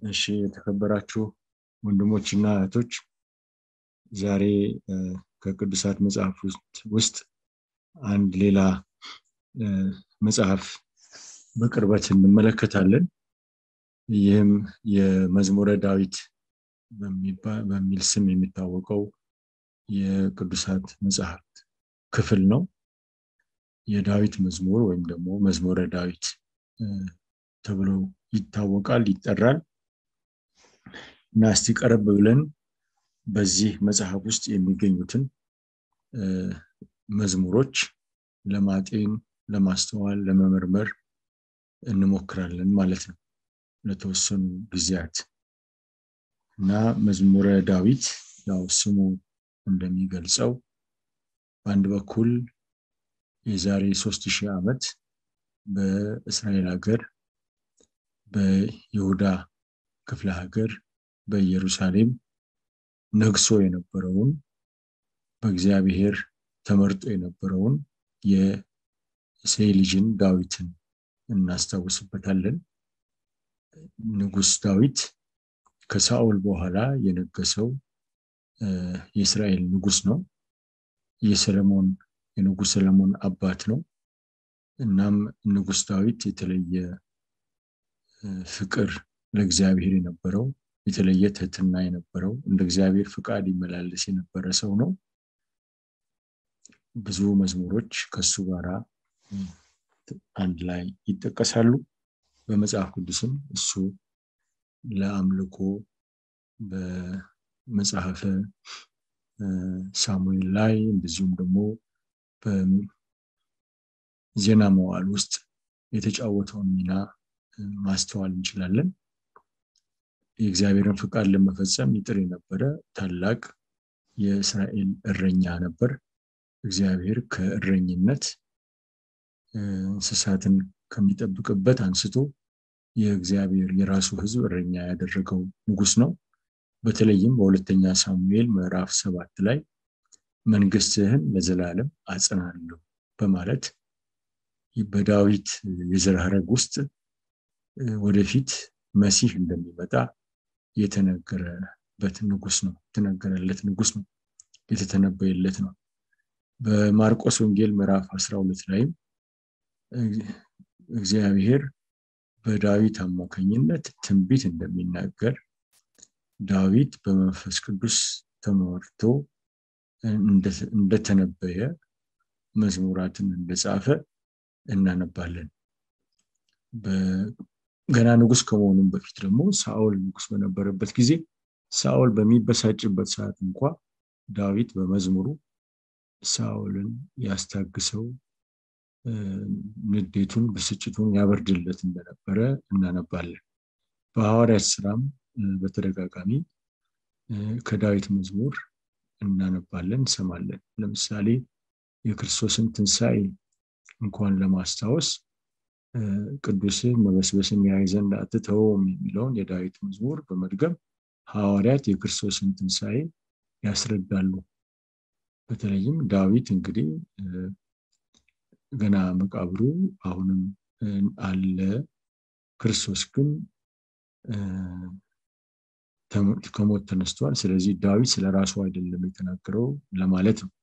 እሺ የተከበራችሁ ወንድሞችና እህቶች ዛሬ ከቅዱሳት መጽሐፍ ውስጥ አንድ ሌላ መጽሐፍ በቅርበት እንመለከታለን። ይህም የመዝሙረ ዳዊት በሚል ስም የሚታወቀው የቅዱሳት መጽሐፍት ክፍል ነው። የዳዊት መዝሙር ወይም ደግሞ መዝሙረ ዳዊት ተብሎ ይታወቃል፣ ይጠራል። እና እስቲ ቀረብ ብለን በዚህ መጽሐፍ ውስጥ የሚገኙትን መዝሙሮች ለማጤን፣ ለማስተዋል፣ ለመመርመር እንሞክራለን ማለት ነው ለተወሰኑ ጊዜያት እና መዝሙረ ዳዊት ያው ስሙ እንደሚገልጸው በአንድ በኩል የዛሬ ሶስት ሺህ ዓመት በእስራኤል ሀገር በይሁዳ ክፍለ ሀገር በኢየሩሳሌም ነግሶ የነበረውን በእግዚአብሔር ተመርጦ የነበረውን የእሴይ ልጅን ዳዊትን እናስታውስበታለን። ንጉስ ዳዊት ከሳኦል በኋላ የነገሰው የእስራኤል ንጉስ ነው። የሰለሞን የንጉስ ሰለሞን አባት ነው። እናም ንጉስ ዳዊት የተለየ ፍቅር ለእግዚአብሔር የነበረው የተለየ ትህትና የነበረው እንደ እግዚአብሔር ፍቃድ ይመላለስ የነበረ ሰው ነው። ብዙ መዝሙሮች ከሱ ጋራ አንድ ላይ ይጠቀሳሉ። በመጽሐፍ ቅዱስም እሱ ለአምልኮ በመጽሐፈ ሳሙኤል ላይ እንደዚሁም ደግሞ በዜና መዋዕል ውስጥ የተጫወተውን ሚና ማስተዋል እንችላለን። የእግዚአብሔርን ፍቃድ ለመፈጸም ይጥር የነበረ ታላቅ የእስራኤል እረኛ ነበር። እግዚአብሔር ከእረኝነት እንስሳትን ከሚጠብቅበት አንስቶ የእግዚአብሔር የራሱ ሕዝብ እረኛ ያደረገው ንጉስ ነው። በተለይም በሁለተኛ ሳሙኤል ምዕራፍ ሰባት ላይ መንግስትህን ለዘላለም አጽናለሁ በማለት በዳዊት የዘር ሐረግ ውስጥ ወደፊት መሲህ እንደሚመጣ የተነገረበት ንጉስ ነው። የተነገረለት ንጉስ ነው። የተተነበየለት ነው። በማርቆስ ወንጌል ምዕራፍ 12 ላይም እግዚአብሔር በዳዊት አማካኝነት ትንቢት እንደሚናገር ዳዊት በመንፈስ ቅዱስ ተመርቶ እንደተነበየ መዝሙራትን እንደጻፈ እናነባለን። ገና ንጉስ ከመሆኑም በፊት ደግሞ ሳኦል ንጉስ በነበረበት ጊዜ ሳኦል በሚበሳጭበት ሰዓት እንኳ ዳዊት በመዝሙሩ ሳኦልን ያስታግሰው ንዴቱን፣ ብስጭቱን ያበርድለት እንደነበረ እናነባለን። በሐዋርያት ስራም በተደጋጋሚ ከዳዊት መዝሙር እናነባለን፣ እንሰማለን። ለምሳሌ የክርስቶስን ትንሣኤ እንኳን ለማስታወስ ቅዱስን መበስበስን ያይ ዘንድ አትተውም የሚለውን የዳዊት መዝሙር በመድገም ሐዋርያት የክርስቶስን ትንሣኤ ያስረዳሉ። በተለይም ዳዊት እንግዲህ ገና መቃብሩ አሁንም አለ፣ ክርስቶስ ግን ከሞት ተነስቷል። ስለዚህ ዳዊት ስለ ራሱ አይደለም የተናገረው ለማለት ነው።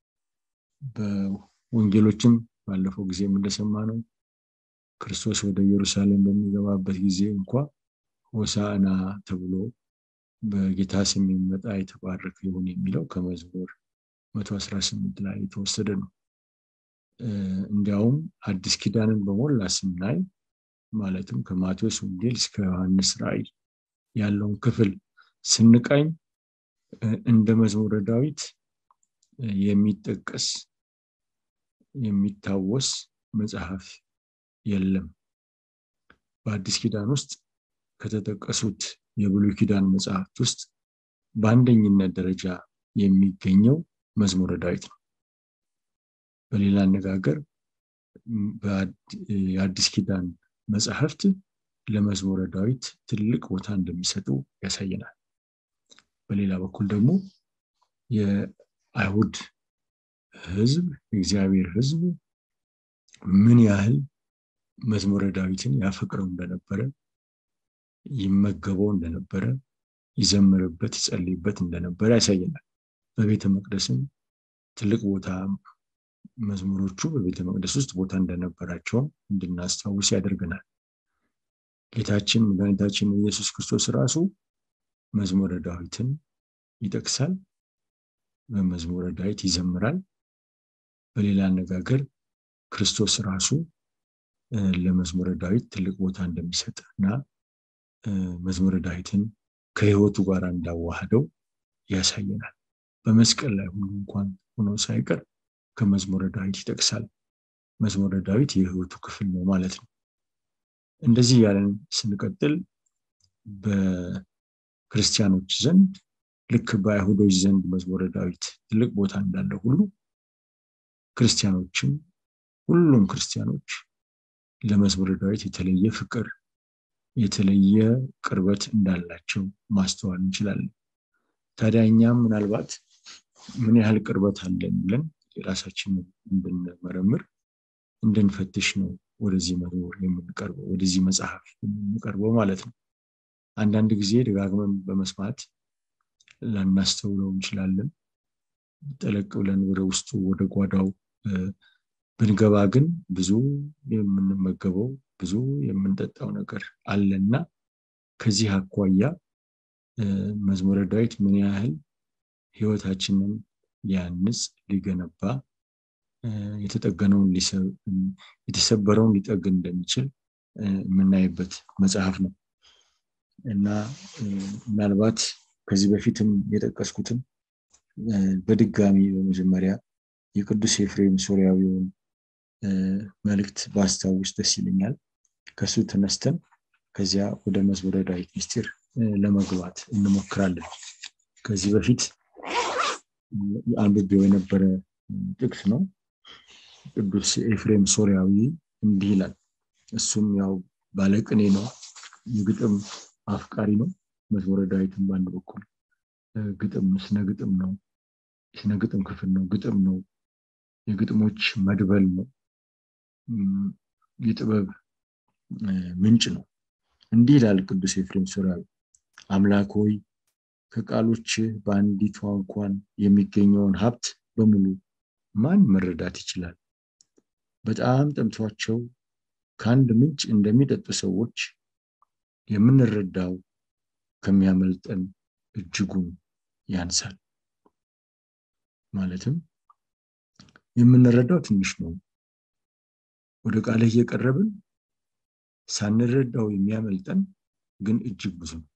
በወንጌሎችም ባለፈው ጊዜም እንደሰማ ነው ክርስቶስ ወደ ኢየሩሳሌም በሚገባበት ጊዜ እንኳ ሆሳዕና ተብሎ በጌታ ስም የሚመጣ የተባረከ ይሁን የሚለው ከመዝሙር 118 ላይ የተወሰደ ነው። እንዲያውም አዲስ ኪዳንን በሞላ ስናይ ማለትም ከማቴዎስ ወንጌል እስከ ዮሐንስ ራእይ ያለውን ክፍል ስንቃኝ እንደ መዝሙረ ዳዊት የሚጠቀስ የሚታወስ መጽሐፍ የለም። በአዲስ ኪዳን ውስጥ ከተጠቀሱት የብሉይ ኪዳን መጽሐፍት ውስጥ በአንደኝነት ደረጃ የሚገኘው መዝሙረ ዳዊት ነው። በሌላ አነጋገር የአዲስ ኪዳን መጽሐፍት ለመዝሙረ ዳዊት ትልቅ ቦታ እንደሚሰጡ ያሳየናል። በሌላ በኩል ደግሞ የአይሁድ ሕዝብ የእግዚአብሔር ሕዝብ ምን ያህል መዝሙረ ዳዊትን ያፈቅረው እንደነበረ ይመገበው እንደነበረ ይዘምርበት ይጸልይበት እንደነበረ ያሳየናል በቤተ መቅደስም ትልቅ ቦታ መዝሙሮቹ በቤተ መቅደስ ውስጥ ቦታ እንደነበራቸውም እንድናስታውስ ያደርገናል ጌታችን መድኃኒታችን ኢየሱስ ክርስቶስ ራሱ መዝሙረ ዳዊትን ይጠቅሳል በመዝሙረ ዳዊት ይዘምራል በሌላ አነጋገር ክርስቶስ ራሱ ለመዝሙረ ዳዊት ትልቅ ቦታ እንደሚሰጥ እና መዝሙረ ዳዊትን ከህይወቱ ጋር እንዳዋህደው ያሳየናል በመስቀል ላይ ሁሉ እንኳን ሆኖ ሳይቀር ከመዝሙረ ዳዊት ይጠቅሳል መዝሙረ ዳዊት የህይወቱ ክፍል ነው ማለት ነው እንደዚህ ያለን ስንቀጥል በክርስቲያኖች ዘንድ ልክ በአይሁዶች ዘንድ መዝሙረ ዳዊት ትልቅ ቦታ እንዳለ ሁሉ ክርስቲያኖችም ሁሉም ክርስቲያኖች ለመዝሙረ ዳዊት የተለየ ፍቅር የተለየ ቅርበት እንዳላቸው ማስተዋል እንችላለን ታዲያ እኛም ምናልባት ምን ያህል ቅርበት አለን ብለን የራሳችንን እንድንመረምር እንድንፈትሽ ነው ወደዚህ መዝሙር የምንቀርበው ወደዚህ መጽሐፍ የምንቀርበው ማለት ነው አንዳንድ ጊዜ ደጋግመን በመስማት ላናስተውለው እንችላለን ጠለቅ ብለን ወደ ውስጡ ወደ ጓዳው ብንገባ ግን ብዙ የምንመገበው ብዙ የምንጠጣው ነገር አለና ከዚህ አኳያ መዝሙረ ዳዊት ምን ያህል ህይወታችንን ሊያንጽ ሊገነባ የተጠገነውን የተሰበረውን ሊጠግን እንደሚችል የምናይበት መጽሐፍ ነው እና ምናልባት ከዚህ በፊትም የጠቀስኩትም በድጋሚ በመጀመሪያ የቅዱስ ኤፍሬም ሶሪያዊውን መልእክት ባስታውስ ደስ ይለኛል ከሱ ተነስተን ከዚያ ወደ መዝሙረ ዳዊት ምስጢር ለመግባት እንሞክራለን ከዚህ በፊት አንብቤው የነበረ ጥቅስ ነው ቅዱስ ኤፍሬም ሶሪያዊ እንዲህ ይላል እሱም ያው ባለቅኔ ነው የግጥም አፍቃሪ ነው መዝሙረ ዳዊትን በአንድ በኩል ግጥም ስነ ግጥም ነው ስነ ግጥም ክፍል ነው ግጥም ነው የግጥሞች መድበል ነው የጥበብ ምንጭ ነው እንዲህ ይላል ቅዱስ ኤፍሬም ሶሪያዊ አምላክ ሆይ ከቃሎች በአንዲቷ እንኳን የሚገኘውን ሀብት በሙሉ ማን መረዳት ይችላል በጣም ጠምቷቸው ከአንድ ምንጭ እንደሚጠጡ ሰዎች የምንረዳው ከሚያመልጠን እጅጉን ያንሳል ማለትም የምንረዳው ትንሽ ነው ወደ ቃልህ እየቀረብን ሳንረዳው የሚያመልጠን ግን እጅግ ብዙ ነው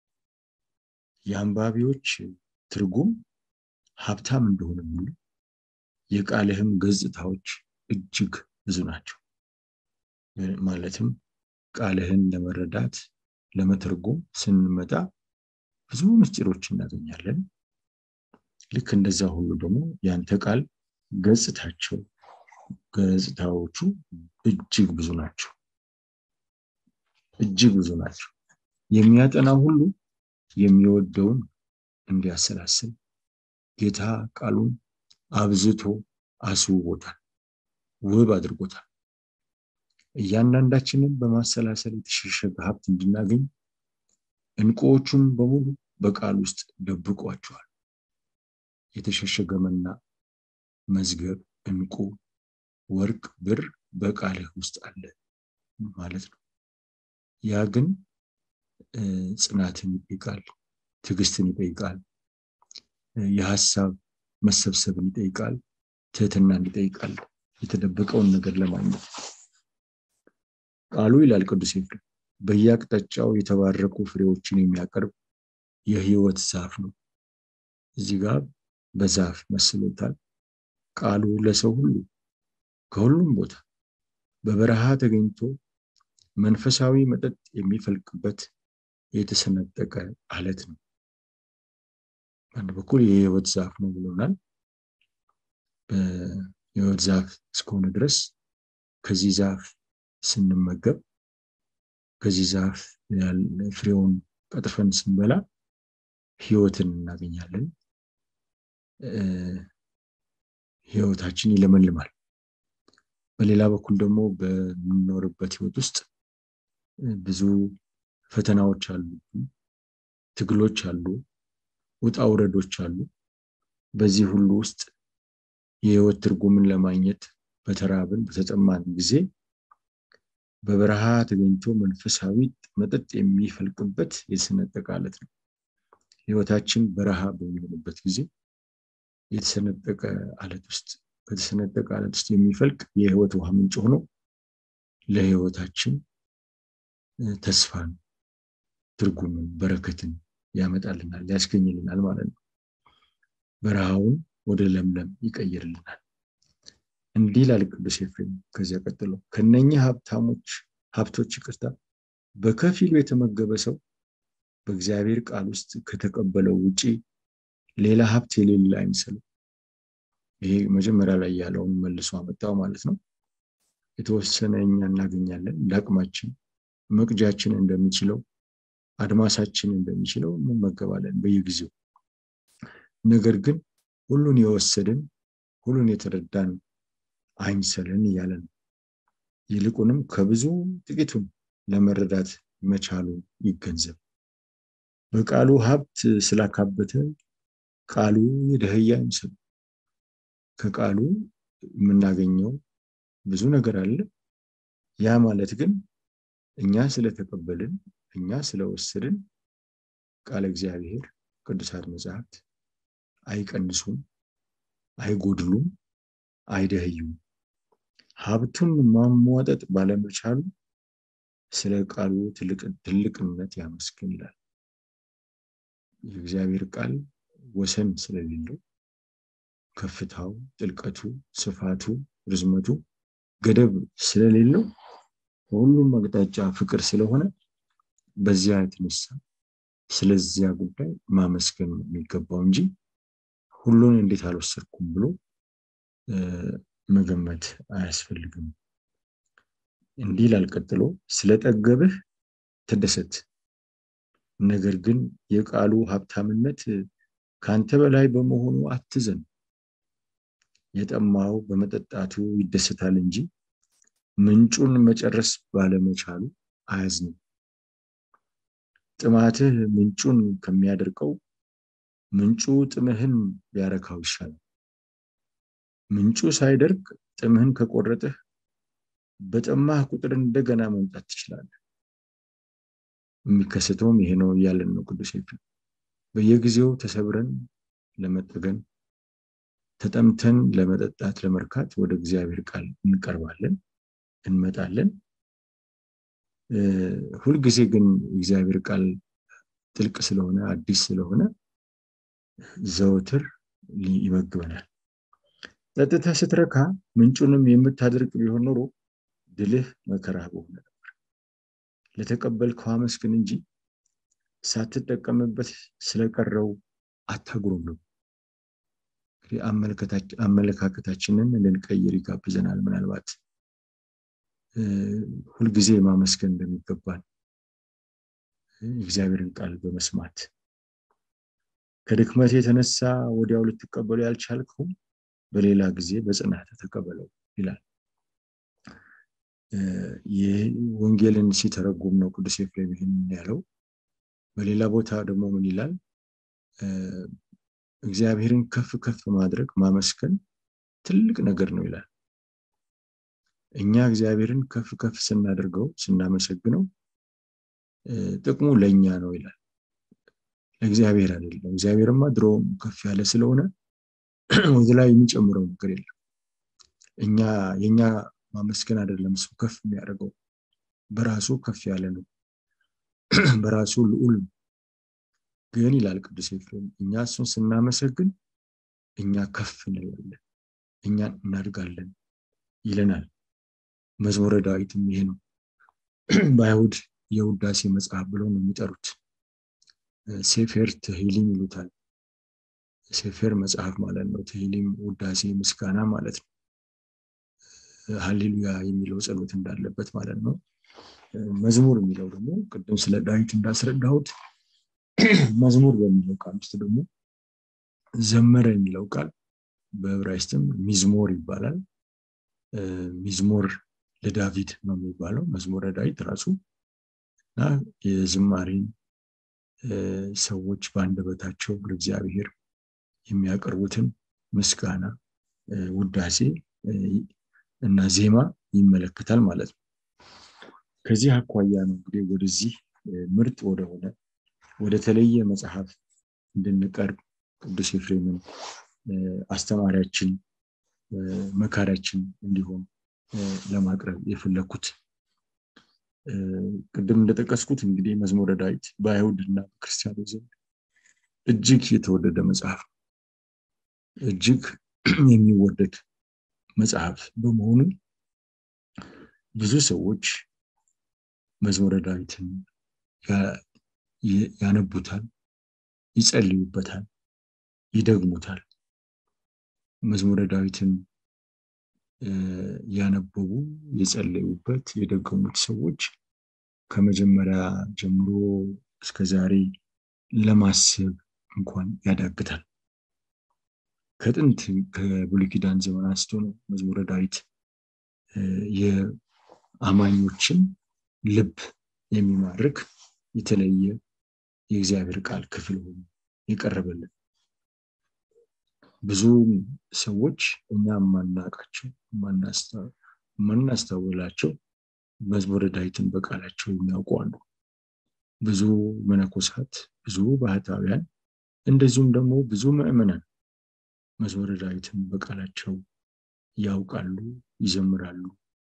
የአንባቢዎች ትርጉም ሀብታም እንደሆነ ሙሉ የቃልህም ገጽታዎች እጅግ ብዙ ናቸው ማለትም ቃልህን ለመረዳት ለመተርጎም ስንመጣ ብዙ ምስጢሮች እናገኛለን ልክ እንደዛ ሁሉ ደግሞ ያንተ ቃል ገጽታቸው ገጽታዎቹ እጅግ ብዙ ናቸው እጅግ ብዙ ናቸው የሚያጠና ሁሉ የሚወደውን እንዲያሰላስል ጌታ ቃሉን አብዝቶ አስውቦታል ውብ አድርጎታል እያንዳንዳችንን በማሰላሰል የተሸሸገ ሀብት እንድናገኝ እንቁዎቹን በሙሉ በቃል ውስጥ ደብቋቸዋል የተሸሸገ መና መዝገብ እንቁ ወርቅ ብር በቃልህ ውስጥ አለ ማለት ነው ያ ግን ጽናትን ይጠይቃል ትዕግስትን ይጠይቃል የሀሳብ መሰብሰብን ይጠይቃል ትህትናን ይጠይቃል የተደበቀውን ነገር ለማግኘት ቃሉ ይላል ቅዱስ ኤፍሬም በየአቅጣጫው የተባረኩ ፍሬዎችን የሚያቀርብ የህይወት ዛፍ ነው እዚህ ጋር በዛፍ መስሎታል ቃሉ ለሰው ሁሉ ከሁሉም ቦታ በበረሃ ተገኝቶ መንፈሳዊ መጠጥ የሚፈልቅበት የተሰነጠቀ አለት ነው በአንድ በኩል የህይወት ዛፍ ነው ብሎናል የህይወት ዛፍ እስከሆነ ድረስ ከዚህ ዛፍ ስንመገብ ከዚህ ዛፍ ፍሬውን ቀጥፈን ስንበላ ህይወትን እናገኛለን ህይወታችን ይለመልማል በሌላ በኩል ደግሞ በምንኖርበት ህይወት ውስጥ ብዙ ፈተናዎች አሉ፣ ትግሎች አሉ፣ ውጣ ውረዶች አሉ። በዚህ ሁሉ ውስጥ የህይወት ትርጉምን ለማግኘት በተራብን በተጠማን ጊዜ በበረሃ ተገኝቶ መንፈሳዊ መጠጥ የሚፈልቅበት የተሰነጠቀ አለት ነው። ህይወታችን በረሃ በሚሆንበት ጊዜ የተሰነጠቀ አለት ውስጥ ከተሰነጠቀ አለት ውስጥ የሚፈልቅ የህይወት ውሃ ምንጭ ሆኖ ለህይወታችን ተስፋን፣ ትርጉምን፣ በረከትን ያመጣልናል፣ ያስገኝልናል ማለት ነው። በረሃውን ወደ ለምለም ይቀይርልናል። እንዲህ ይላል ቅዱስ ኤፍሬም ከዚያ ቀጥሎ ከነኛ ሀብታሞች ሀብቶች ይቅርታ በከፊሉ የተመገበ ሰው በእግዚአብሔር ቃል ውስጥ ከተቀበለው ውጪ ሌላ ሀብት የሌለ አይምሰለው። ይሄ መጀመሪያ ላይ ያለውን መልሶ አመጣው ማለት ነው። የተወሰነ እኛ እናገኛለን ለአቅማችን መቅጃችን እንደሚችለው አድማሳችን እንደሚችለው እንመገባለን በየጊዜው። ነገር ግን ሁሉን የወሰድን ሁሉን የተረዳን አይምሰልን እያለ ነው። ይልቁንም ከብዙ ጥቂቱን ለመረዳት መቻሉ ይገንዘብ። በቃሉ ሀብት ስላካበተ ቃሉ የደህያ አይምሰሉ። ከቃሉ የምናገኘው ብዙ ነገር አለ። ያ ማለት ግን እኛ ስለተቀበልን እኛ ስለወሰድን ቃለ እግዚአብሔር ቅዱሳት መጽሐፍት አይቀንሱም፣ አይጎድሉም፣ አይደህዩም። ሀብቱን ማሟጠጥ ባለመቻሉ ስለ ቃሉ ትልቅነት ያመስግን ይላል። የእግዚአብሔር ቃል ወሰን ስለሌለው ከፍታው፣ ጥልቀቱ፣ ስፋቱ፣ ርዝመቱ ገደብ ስለሌለው በሁሉም አቅጣጫ ፍቅር ስለሆነ በዚያ የተነሳ ስለዚያ ጉዳይ ማመስገን ነው የሚገባው እንጂ ሁሉን እንዴት አልወሰድኩም ብሎ መገመት አያስፈልግም። እንዲህ ይላል ቀጥሎ፣ ስለጠገብህ ተደሰት፣ ነገር ግን የቃሉ ሀብታምነት ከአንተ በላይ በመሆኑ አትዘን። የጠማው በመጠጣቱ ይደሰታል እንጂ ምንጩን መጨረስ ባለመቻሉ አያዝንም። ጥማትህ ምንጩን ከሚያደርቀው ምንጩ ጥምህን ቢያረካው ይሻላል። ምንጩ ሳይደርቅ ጥምህን ከቆረጥህ በጠማህ ቁጥር እንደገና መምጣት ትችላለህ። የሚከሰተውም ይሄ ነው እያለን ነው ቅዱስ ኤፍሬም። በየጊዜው ተሰብረን ለመጠገን ተጠምተን ለመጠጣት ለመርካት ወደ እግዚአብሔር ቃል እንቀርባለን፣ እንመጣለን። ሁልጊዜ ግን እግዚአብሔር ቃል ጥልቅ ስለሆነ አዲስ ስለሆነ ዘወትር ይመግበናል። ጠጥተህ ስትረካ ምንጩንም የምታደርግ ቢሆን ኖሮ ድልህ መከራ በሆነ ነበር። ለተቀበልከው አመስግን እንጂ ሳትጠቀምበት ስለቀረው አታጉረምርም። አመለካከታችንን ልንቀይር ይጋብዘናል። ምናልባት ሁልጊዜ ማመስገን እንደሚገባን የእግዚአብሔርን ቃል በመስማት ከድክመት የተነሳ ወዲያው ልትቀበሉ ያልቻልከው በሌላ ጊዜ በጽናት ተቀበለው ይላል። ይህ ወንጌልን ሲተረጉም ነው ቅዱስ ኤፍሬም ይህን ያለው። በሌላ ቦታ ደግሞ ምን ይላል? እግዚአብሔርን ከፍ ከፍ ማድረግ ማመስገን ትልቅ ነገር ነው ይላል። እኛ እግዚአብሔርን ከፍ ከፍ ስናደርገው ስናመሰግነው ጥቅሙ ለእኛ ነው ይላል። ለእግዚአብሔር አይደለም። እግዚአብሔርማ ድሮም ከፍ ያለ ስለሆነ ወደ ላይ የሚጨምረው ነገር የለም። እኛ የእኛ ማመስገን አይደለም ሰው ከፍ የሚያደርገው በራሱ ከፍ ያለ ነው። በራሱ ልዑል ነው። ግን ይላል ቅዱስ ኤፍሬም እኛ እሱን ስናመሰግን እኛ ከፍ እንላለን፣ እኛ እናድጋለን ይለናል። መዝሙረ ዳዊትም ይሄ ነው። በአይሁድ የውዳሴ መጽሐፍ ብለው ነው የሚጠሩት። ሴፌር ትሂሊም ይሉታል። ሴፌር መጽሐፍ ማለት ነው። ትሂሊም ውዳሴ ምስጋና ማለት ነው። ሀሌሉያ የሚለው ጸሎት እንዳለበት ማለት ነው። መዝሙር የሚለው ደግሞ ቅድም ስለ ዳዊት እንዳስረዳሁት መዝሙር በሚለው ቃል ውስጥ ደግሞ ዘመረ የሚለው ቃል በዕብራይስጥም ሚዝሞር ይባላል። ሚዝሞር ለዳዊት ነው የሚባለው። መዝሙረ ዳዊት ራሱ እና የዝማሬን ሰዎች በአንደበታቸው ለእግዚአብሔር የሚያቀርቡትን ምስጋና፣ ውዳሴ እና ዜማ ይመለከታል ማለት ነው። ከዚህ አኳያ ነው እንግዲህ ወደዚህ ምርጥ ወደሆነ ወደ ተለየ መጽሐፍ እንድንቀርብ ቅዱስ ኤፍሬምን አስተማሪያችን መካሪያችን እንዲሆን ለማቅረብ የፈለኩት ቅድም እንደጠቀስኩት እንግዲህ መዝሙረ ዳዊት በአይሁድና በክርስቲያኖች ዘንድ እጅግ የተወደደ መጽሐፍ እጅግ የሚወደድ መጽሐፍ በመሆኑ ብዙ ሰዎች መዝሙረ ዳዊትን ያነቡታል፣ ይጸልዩበታል፣ ይደግሙታል። መዝሙረ ዳዊትን ያነበቡ የጸለዩበት የደገሙት ሰዎች ከመጀመሪያ ጀምሮ እስከ ዛሬ ለማሰብ እንኳን ያዳግታል። ከጥንት ከብሉይ ኪዳን ዘመን አንስቶ ነው መዝሙረ ዳዊት የአማኞችን ልብ የሚማርክ የተለየ የእግዚአብሔር ቃል ክፍል ሆኖ የቀረበልን ብዙ ሰዎች እኛ የማናውቃቸው የማናስተውላቸው መዝሙረ ዳዊትን በቃላቸው የሚያውቁ አሉ። ብዙ መነኮሳት፣ ብዙ ባህታውያን እንደዚሁም ደግሞ ብዙ ምዕመናን መዝሙረ ዳዊትን በቃላቸው ያውቃሉ፣ ይዘምራሉ፣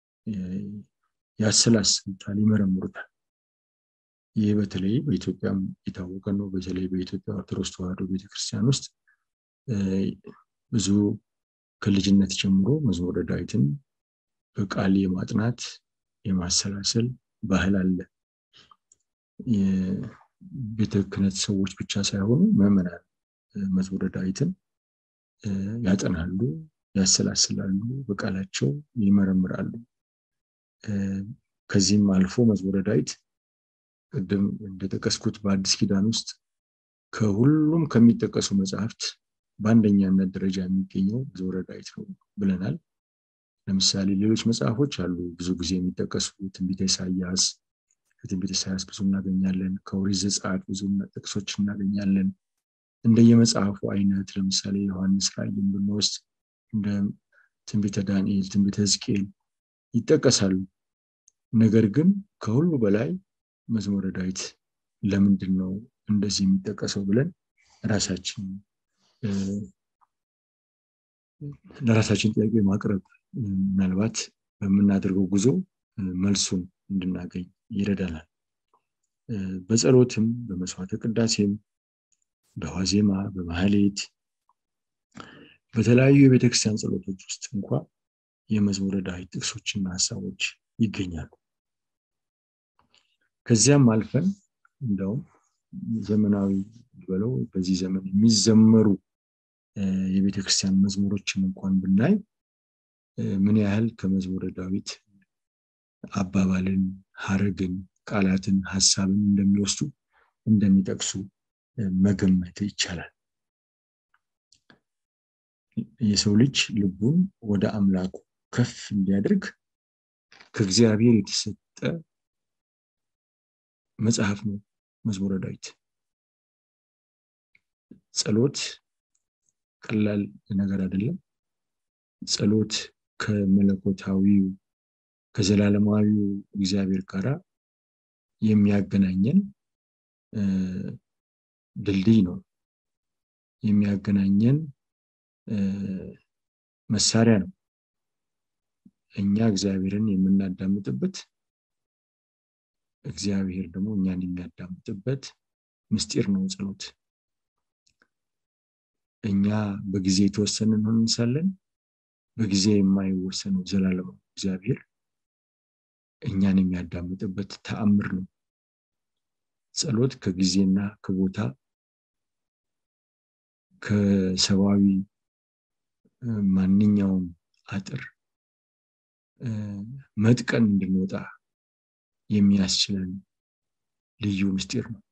ያሰላስሉታል፣ ይመረምሩታል። ይህ በተለይ በኢትዮጵያም የታወቀ ነው። በተለይ በኢትዮጵያ ኦርቶዶክስ ተዋሕዶ ቤተክርስቲያን ውስጥ ብዙ ከልጅነት ጀምሮ መዝሙረ ዳዊትን በቃል የማጥናት የማሰላሰል ባህል አለ። የቤተ ክህነት ሰዎች ብቻ ሳይሆኑ ምዕመናን መዝሙረ ዳዊትን ያጠናሉ፣ ያሰላስላሉ፣ በቃላቸው ይመረምራሉ። ከዚህም አልፎ መዝሙረ ዳዊት ቅድም እንደጠቀስኩት በአዲስ ኪዳን ውስጥ ከሁሉም ከሚጠቀሱ መጽሐፍት በአንደኛነት ደረጃ የሚገኘው መዝሙረ ዳዊት ነው ብለናል። ለምሳሌ ሌሎች መጽሐፎች አሉ ብዙ ጊዜ የሚጠቀሱ ትንቢተ ኢሳያስ፣ ከትንቢተ ኢሳያስ ብዙ እናገኛለን። ከኦሪት ዘጸአት ብዙ ጥቅሶች እናገኛለን። እንደየመጽሐፉ አይነት ለምሳሌ ዮሐንስ ራእይን ብንወስድ እንደ ትንቢተ ዳንኤል፣ ትንቢተ ሕዝቅኤል ይጠቀሳሉ። ነገር ግን ከሁሉ በላይ መዝሙረ ዳዊት ለምንድን ነው እንደዚህ የሚጠቀሰው ብለን ራሳችን ለራሳችን ጥያቄ ማቅረብ ምናልባት በምናደርገው ጉዞ መልሱን እንድናገኝ ይረዳናል። በጸሎትም በመስዋዕተ ቅዳሴም በዋዜማ በማህሌት በተለያዩ የቤተክርስቲያን ጸሎቶች ውስጥ እንኳ የመዝሙረ ዳዊት ጥቅሶችና ሀሳቦች ይገኛሉ። ከዚያም አልፈን እንደውም ዘመናዊ ብለው በዚህ ዘመን የሚዘመሩ የቤተክርስቲያን መዝሙሮችን እንኳን ብናይ ምን ያህል ከመዝሙረ ዳዊት አባባልን፣ ሀረግን፣ ቃላትን፣ ሀሳብን እንደሚወስዱ እንደሚጠቅሱ መገመት ይቻላል። የሰው ልጅ ልቡን ወደ አምላኩ ከፍ እንዲያደርግ ከእግዚአብሔር የተሰጠ መጽሐፍ ነው መዝሙረ ዳዊት። ጸሎት ቀላል ነገር አይደለም። ጸሎት ከመለኮታዊው ከዘላለማዊው እግዚአብሔር ጋር የሚያገናኘን ድልድይ ነው። የሚያገናኘን መሳሪያ ነው። እኛ እግዚአብሔርን የምናዳምጥበት እግዚአብሔር ደግሞ እኛን የሚያዳምጥበት ምስጢር ነው ጸሎት። እኛ በጊዜ የተወሰንን እንሳለን፣ በጊዜ የማይወሰነው ዘላለማዊ እግዚአብሔር እኛን የሚያዳምጥበት ተአምር ነው። ጸሎት ከጊዜና ከቦታ ከሰብአዊ ማንኛውም አጥር መጥቀን እንድንወጣ የሚያስችለን ልዩ ምስጢር ነው።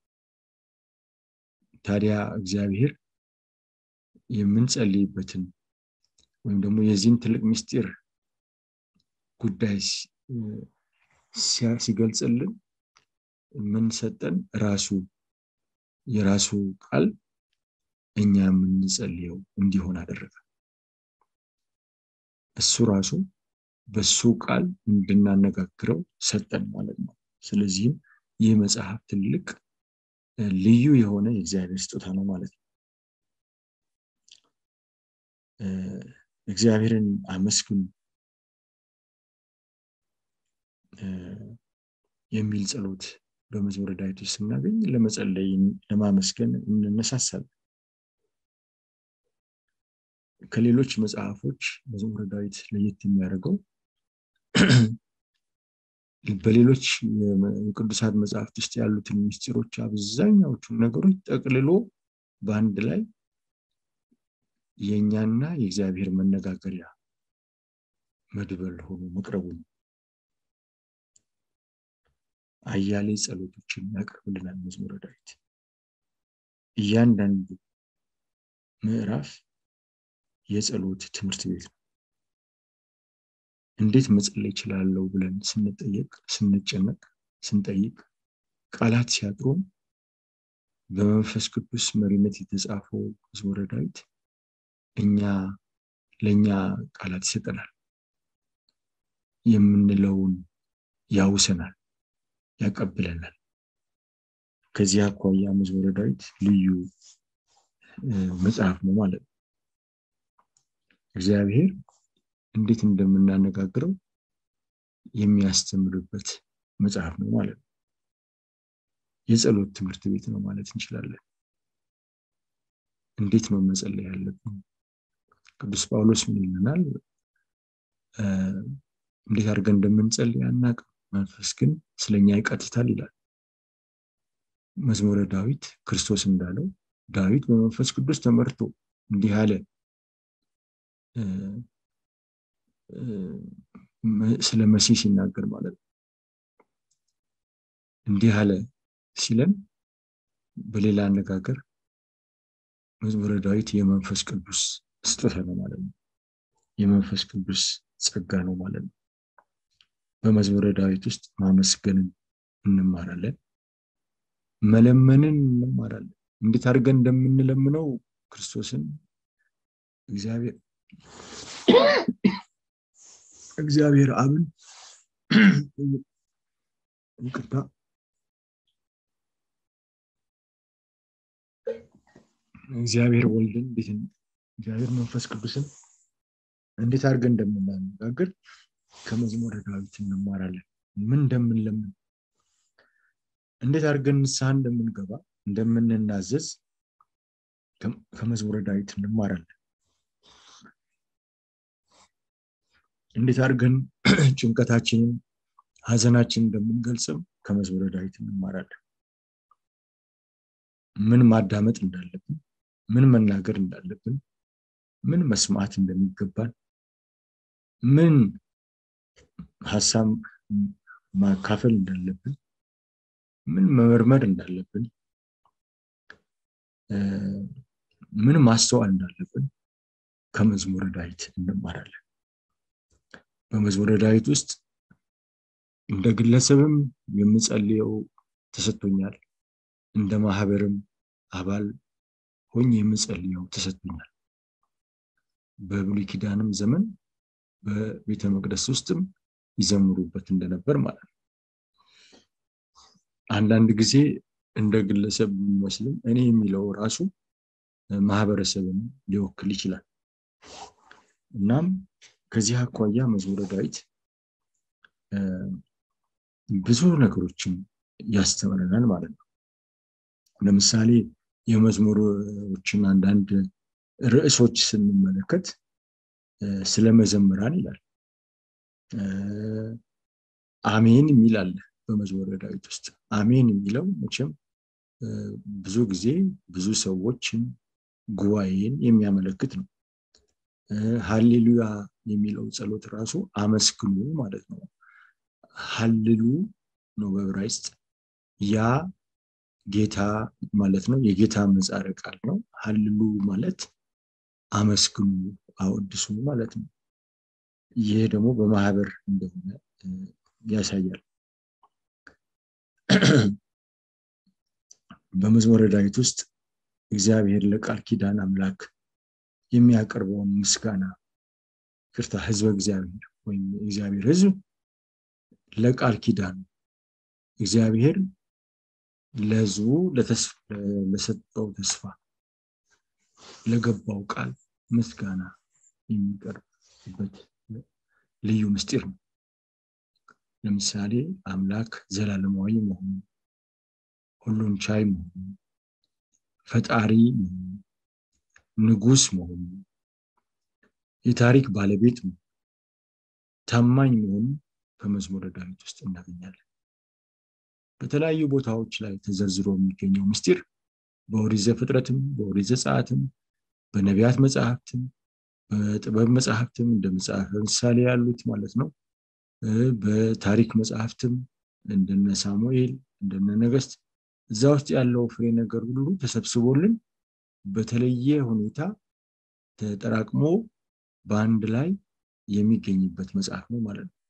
ታዲያ እግዚአብሔር የምንጸልይበትን ወይም ደግሞ የዚህን ትልቅ ምስጢር ጉዳይ ሲገልጽልን ምን ሰጠን? ራሱ የራሱ ቃል እኛ የምንጸልየው እንዲሆን አደረገ። እሱ ራሱ በሱ ቃል እንድናነጋግረው ሰጠን ማለት ነው። ስለዚህም ይህ መጽሐፍ ትልቅ ልዩ የሆነ የእግዚአብሔር ስጦታ ነው ማለት ነው። እግዚአብሔርን አመስግኑ የሚል ጸሎት በመዝሙረ ዳዊት ውስጥ ስናገኝ ለመጸለይ ለማመስገን እንነሳሳለን። ከሌሎች መጽሐፎች መዝሙረ ዳዊት ለየት የሚያደርገው በሌሎች የቅዱሳት መጽሐፍት ውስጥ ያሉትን ምስጢሮች አብዛኛዎቹን ነገሮች ጠቅልሎ በአንድ ላይ የእኛና የእግዚአብሔር መነጋገሪያ መድበል ሆኖ መቅረቡ ነው። አያሌ ጸሎቶችን ያቀርብልናል መዝሙረ ዳዊት። እያንዳንዱ ምዕራፍ የጸሎት ትምህርት ቤት ነው። እንዴት መጸለይ ይችላለሁ ብለን ስንጠየቅ፣ ስንጨነቅ፣ ስንጠይቅ ቃላት ሲያጥሩን በመንፈስ ቅዱስ መሪነት የተጻፈው መዝሙረ ዳዊት እኛ ለእኛ ቃላት ይሰጠናል። የምንለውን ያውሰናል፣ ያቀብለናል። ከዚህ አኳያ መዝሙረ ዳዊት ልዩ መጽሐፍ ነው ማለት ነው። እግዚአብሔር እንዴት እንደምናነጋግረው የሚያስተምርበት መጽሐፍ ነው ማለት ነው። የጸሎት ትምህርት ቤት ነው ማለት እንችላለን። እንዴት ነው መጸለይ ያለብን? ቅዱስ ጳውሎስ ምን ይለናል? እንዴት አድርገን እንደምንጸልይ አናውቅም፣ መንፈስ ግን ስለኛ ይቀትታል ይላል። መዝሙረ ዳዊት ክርስቶስ እንዳለው ዳዊት በመንፈስ ቅዱስ ተመርቶ እንዲህ አለ ስለ መሲህ ሲናገር ማለት ነው። እንዲህ አለ ሲለን በሌላ አነጋገር መዝሙረ ዳዊት የመንፈስ ቅዱስ ስጦታ ነው ማለት ነው። የመንፈስ ቅዱስ ጸጋ ነው ማለት ነው። በመዝሙረ ዳዊት ውስጥ ማመስገንን እንማራለን፣ መለመንን እንማራለን። እንዴት አድርገን እንደምንለምነው ክርስቶስን እግዚአብሔር እግዚአብሔር አብን ይቅርታ እግዚአብሔር ወልድን እንዴት እግዚአብሔር መንፈስ ቅዱስን እንዴት አድርገን እንደምናነጋግር ከመዝሙረ ዳዊት እንማራለን። ምን እንደምንለምን፣ እንዴት አድርገን ንስሐ እንደምንገባ፣ እንደምንናዘዝ ከመዝሙረ ዳዊት እንማራለን። እንዴት አድርገን ጭንቀታችንን፣ ሀዘናችንን እንደምንገልጽም ከመዝሙረ ዳዊት እንማራለን። ምን ማዳመጥ እንዳለብን፣ ምን መናገር እንዳለብን፣ ምን መስማት እንደሚገባን፣ ምን ሀሳብ ማካፈል እንዳለብን፣ ምን መመርመር እንዳለብን፣ ምን ማስተዋል እንዳለብን ከመዝሙረ ዳዊት እንማራለን። በመዝሙረ ዳዊት ውስጥ እንደ ግለሰብም የምጸልየው ተሰጥቶኛል፣ እንደ ማህበርም አባል ሆኜ የምጸልየው ተሰጥቶኛል። በብሉይ ኪዳንም ዘመን በቤተ መቅደስ ውስጥም ይዘምሩበት እንደነበር ማለት ነው። አንዳንድ ጊዜ እንደ ግለሰብ የሚመስልም እኔ የሚለው ራሱ ማህበረሰብን ሊወክል ይችላል። እናም ከዚህ አኳያ መዝሙረ ዳዊት ብዙ ነገሮችን ያስተምረናል ማለት ነው። ለምሳሌ የመዝሙሮችን አንዳንድ ርዕሶች ስንመለከት ስለ መዘምራን ይላል። አሜን የሚል አለ በመዝሙረ ዳዊት ውስጥ። አሜን የሚለው መቼም ብዙ ጊዜ ብዙ ሰዎችን ጉባኤን የሚያመለክት ነው። ሀሌሉያ የሚለው ጸሎት ራሱ አመስግኑ ማለት ነው። ሀልሉ ነው በዕብራይስጥ። ያ ጌታ ማለት ነው። የጌታ ምህጻረ ቃል ነው። ሀልሉ ማለት አመስግኑ፣ አወድሱ ማለት ነው። ይህ ደግሞ በማህበር እንደሆነ ያሳያል። በመዝሙረ ዳዊት ውስጥ እግዚአብሔር ለቃል ኪዳን አምላክ የሚያቀርበውን ምስጋና ይቅርታ ህዝበ እግዚአብሔር ወይም እግዚአብሔር ህዝብ ለቃል ኪዳን እግዚአብሔር ለህዝቡ ለሰጠው ተስፋ ለገባው ቃል ምስጋና የሚቀርብበት ልዩ ምስጢር ነው። ለምሳሌ አምላክ ዘላለማዊ መሆኑ፣ ሁሉን ቻይ መሆኑ፣ ፈጣሪ መሆኑ፣ ንጉስ መሆኑ፣ የታሪክ ባለቤት መሆኑ፣ ታማኝ መሆኑ በመዝሙረ ዳዊት ውስጥ እናገኛለን። በተለያዩ ቦታዎች ላይ ተዘርዝሮ የሚገኘው ምስጢር በኦሪት ዘፍጥረትም በኦሪት ዘጸአትም በነቢያት መጽሐፍትም በጥበብ መጽሐፍትም እንደ መጽሐፈ ምሳሌ ያሉት ማለት ነው። በታሪክ መጽሐፍትም እንደነ ሳሙኤል እንደነ ነገስት እዛ ውስጥ ያለው ፍሬ ነገር ሁሉ ተሰብስቦልን በተለየ ሁኔታ ተጠራቅሞ በአንድ ላይ የሚገኝበት መጽሐፍ ነው ማለት ነው።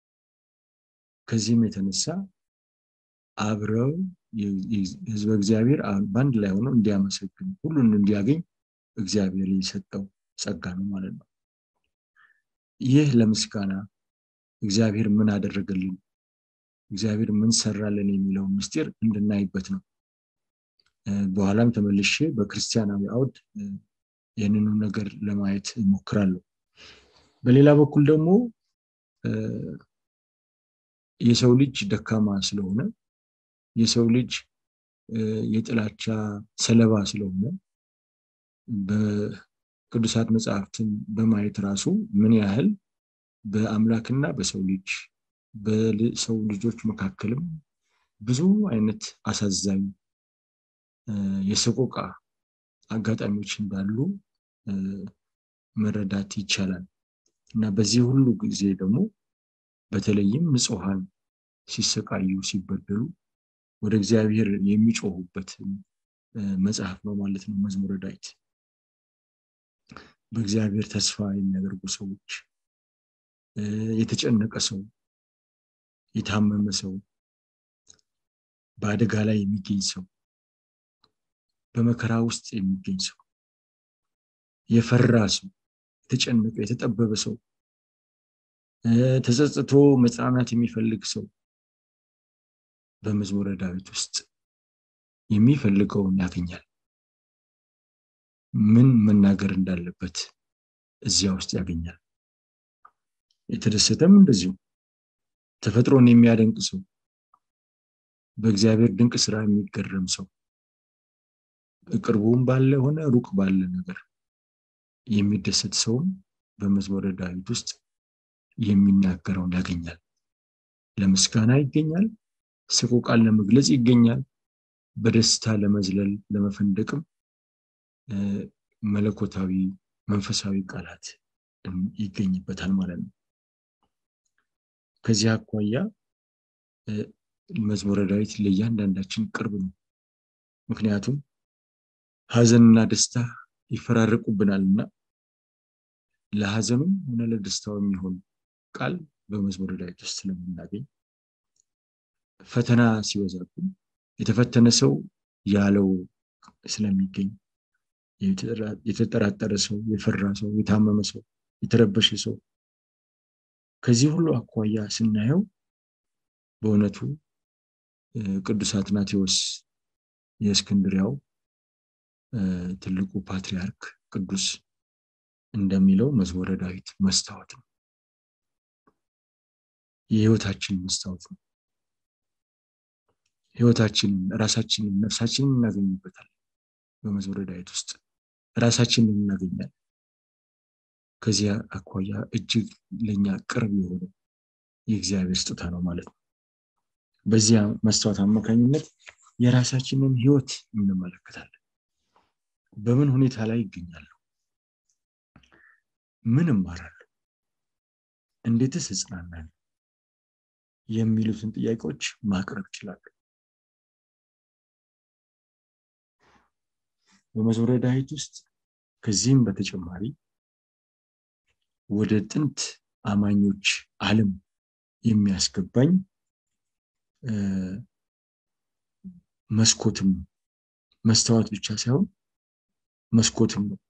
ከዚህም የተነሳ አብረው ህዝበ እግዚአብሔር በአንድ ላይ ሆነው እንዲያመሰግን ሁሉን እንዲያገኝ እግዚአብሔር የሰጠው ጸጋ ነው ማለት ነው። ይህ ለምስጋና እግዚአብሔር ምን አደረገልን፣ እግዚአብሔር ምን ሰራልን የሚለው ምስጢር እንድናይበት ነው። በኋላም ተመልሼ በክርስቲያናዊ አውድ ይህንኑ ነገር ለማየት እሞክራለሁ። በሌላ በኩል ደግሞ የሰው ልጅ ደካማ ስለሆነ የሰው ልጅ የጥላቻ ሰለባ ስለሆነ በቅዱሳት መጽሐፍትን በማየት ራሱ ምን ያህል በአምላክና በሰው ልጅ በሰው ልጆች መካከልም ብዙ አይነት አሳዛኝ የሰቆቃ አጋጣሚዎች እንዳሉ መረዳት ይቻላል እና በዚህ ሁሉ ጊዜ ደግሞ በተለይም ንጹሐን ሲሰቃዩ ሲበደሉ ወደ እግዚአብሔር የሚጮሁበት መጽሐፍ ነው ማለት ነው መዝሙረ ዳዊት። በእግዚአብሔር ተስፋ የሚያደርጉ ሰዎች፣ የተጨነቀ ሰው፣ የታመመ ሰው፣ በአደጋ ላይ የሚገኝ ሰው፣ በመከራ ውስጥ የሚገኝ ሰው፣ የፈራ ሰው፣ የተጨነቀ የተጠበበ ሰው፣ ተጸጽቶ መጽናናት የሚፈልግ ሰው በመዝሙረ ዳዊት ውስጥ የሚፈልገውን ያገኛል። ምን መናገር እንዳለበት እዚያ ውስጥ ያገኛል። የተደሰተም እንደዚሁ ተፈጥሮን የሚያደንቅ ሰው፣ በእግዚአብሔር ድንቅ ስራ የሚገረም ሰው፣ ቅርቡም ባለ ሆነ ሩቅ ባለ ነገር የሚደሰት ሰውም በመዝሙረ ዳዊት ውስጥ የሚናገረውን ያገኛል። ለምስጋና ይገኛል። ሰቆቃን ለመግለጽ ይገኛል። በደስታ ለመዝለል ለመፈንደቅም መለኮታዊ መንፈሳዊ ቃላት ይገኝበታል ማለት ነው። ከዚህ አኳያ መዝሙረ ዳዊት ለእያንዳንዳችን ቅርብ ነው። ምክንያቱም ሀዘንና ደስታ ይፈራረቁብናል እና ለሀዘኑም ሆነ ለደስታው የሚሆን ቃል በመዝሙረ ዳዊት ውስጥ ስለምናገኝ ፈተና ሲበዛብን የተፈተነ ሰው ያለው ስለሚገኝ የተጠራጠረ ሰው፣ የፈራ ሰው፣ የታመመ ሰው፣ የተረበሸ ሰው ከዚህ ሁሉ አኳያ ስናየው በእውነቱ ቅዱስ አትናቴዎስ የእስክንድሪያው ትልቁ ፓትሪያርክ ቅዱስ እንደሚለው መዝሙረ ዳዊት መስታወት ነው። የህይወታችን መስታወት ነው። ህይወታችንን፣ ራሳችንን፣ ነፍሳችንን እናገኝበታል። በመዝሙረ ዳዊት ውስጥ ራሳችንን እናገኛለን። ከዚያ አኳያ እጅግ ለእኛ ቅርብ የሆነ የእግዚአብሔር ስጦታ ነው ማለት ነው። በዚያ መስታወት አማካኝነት የራሳችንን ህይወት እንመለከታለን። በምን ሁኔታ ላይ ይገኛለሁ? ምን እማራለሁ? እንዴትስ እጽናናለሁ? የሚሉትን ጥያቄዎች ማቅረብ ይችላሉ። በመዝሙረ ዳዊት ውስጥ ከዚህም በተጨማሪ ወደ ጥንት አማኞች ዓለም የሚያስገባኝ መስኮትም መስተዋት ብቻ ሳይሆን መስኮትም ነው።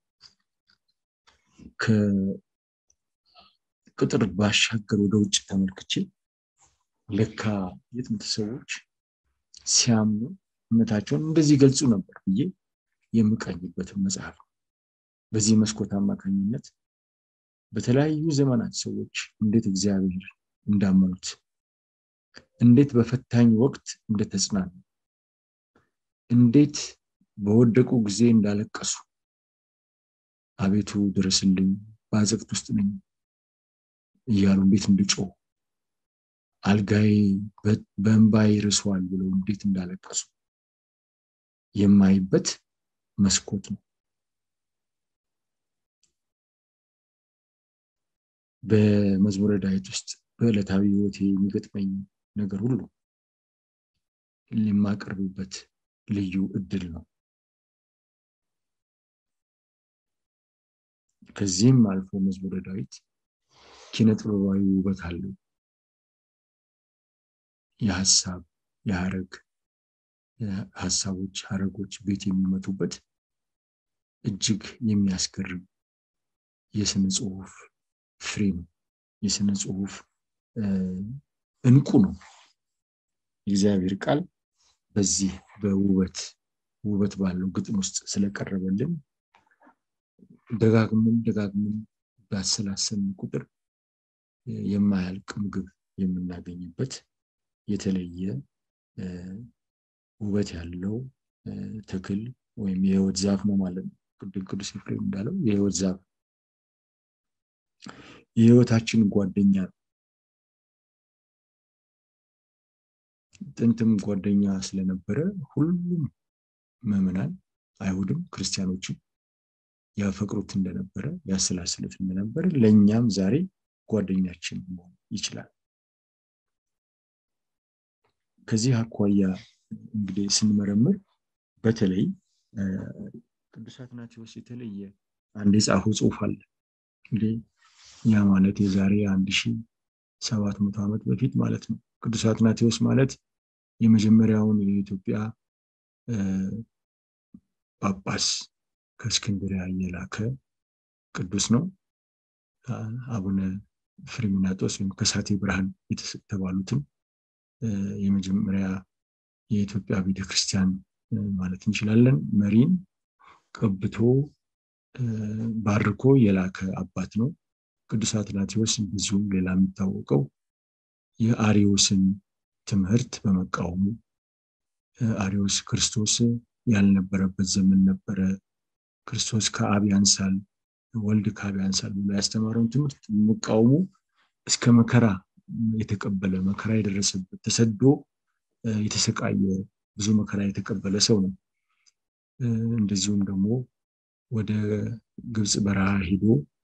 ከቅጥር ባሻገር ወደ ውጭ ተመልክቼ ለካ የጥንት ሰዎች ሲያምኑ እምነታቸውን እንደዚህ ገልጹ ነበር ብዬ የምቀኝበትን መጽሐፍ ነው። በዚህ መስኮት አማካኝነት በተለያዩ ዘመናት ሰዎች እንዴት እግዚአብሔር እንዳመኑት እንዴት በፈታኝ ወቅት እንደተጽናኑ እንዴት በወደቁ ጊዜ እንዳለቀሱ አቤቱ ድረስልኝ በአዘቅት ውስጥ ነኝ እያሉ እንዴት እንደጮሁ አልጋዬ በእንባዬ ርሷል ብለው እንዴት እንዳለቀሱ የማይበት መስኮት ነው። በመዝሙረ ዳዊት ውስጥ በዕለታዊ ህይወቴ የሚገጥመኝ ነገር ሁሉ የማቀርብበት ልዩ እድል ነው። ከዚህም አልፎ መዝሙረ ዳዊት ኪነ ጥበባዊ ውበት አለው። የሀሳብ የሀረግ ሀሳቦች ሀረጎች ቤት የሚመቱበት እጅግ የሚያስገርም የስነ ጽሁፍ ፍሬ ነው። የስነ ጽሁፍ እንቁ ነው። የእግዚአብሔር ቃል በዚህ በውበት ውበት ባለው ግጥም ውስጥ ስለቀረበልን ደጋግምን ደጋግምን ባሰላሰልን ቁጥር የማያልቅ ምግብ የምናገኝበት የተለየ ውበት ያለው ተክል ወይም የህይወት ዛፍ ነው ማለት ነው። ቅድም ቅዱስ ኤፍሬም እንዳለው የህይወት ዛፍ የህይወታችን ጓደኛ ነው። ጥንትም ጓደኛ ስለነበረ ሁሉም ምዕመናን አይሁድም ክርስቲያኖችም ያፈቅሩት እንደነበረ ያሰላስሉት እንደነበረ ለእኛም ዛሬ ጓደኛችን መሆን ይችላል። ከዚህ አኳያ እንግዲህ ስንመረምር በተለይ ቅዱስ አትናቴዎስ የተለየ አንድ የጻፈው ጽሁፍ አለ። እንግዲህ ያ ማለት የዛሬ አንድ ሺ ሰባት መቶ ዓመት በፊት ማለት ነው። ቅዱስ አትናቴዎስ ማለት የመጀመሪያውን የኢትዮጵያ ጳጳስ ከእስክንድሪያ የላከ ቅዱስ ነው። አቡነ ፍሬምናጦስ ወይም ከሳቴ ብርሃን የተባሉትን የመጀመሪያ የኢትዮጵያ ቤተክርስቲያን ማለት እንችላለን መሪን ቀብቶ ባርኮ የላከ አባት ነው። ቅዱስ አትናቴዎስ ብዙም ሌላ የሚታወቀው የአሪዮስን ትምህርት በመቃወሙ አሪዮስ ክርስቶስ ያልነበረበት ዘመን ነበረ፣ ክርስቶስ ከአብ ያንሳል፣ ወልድ ከአብ ያንሳል ብሎ ያስተማረውን ትምህርት በመቃወሙ እስከ መከራ የተቀበለ መከራ የደረሰበት ተሰዶ የተሰቃየ ብዙ መከራ የተቀበለ ሰው ነው። እንደዚሁም ደግሞ ወደ ግብፅ በረሃ ሄዶ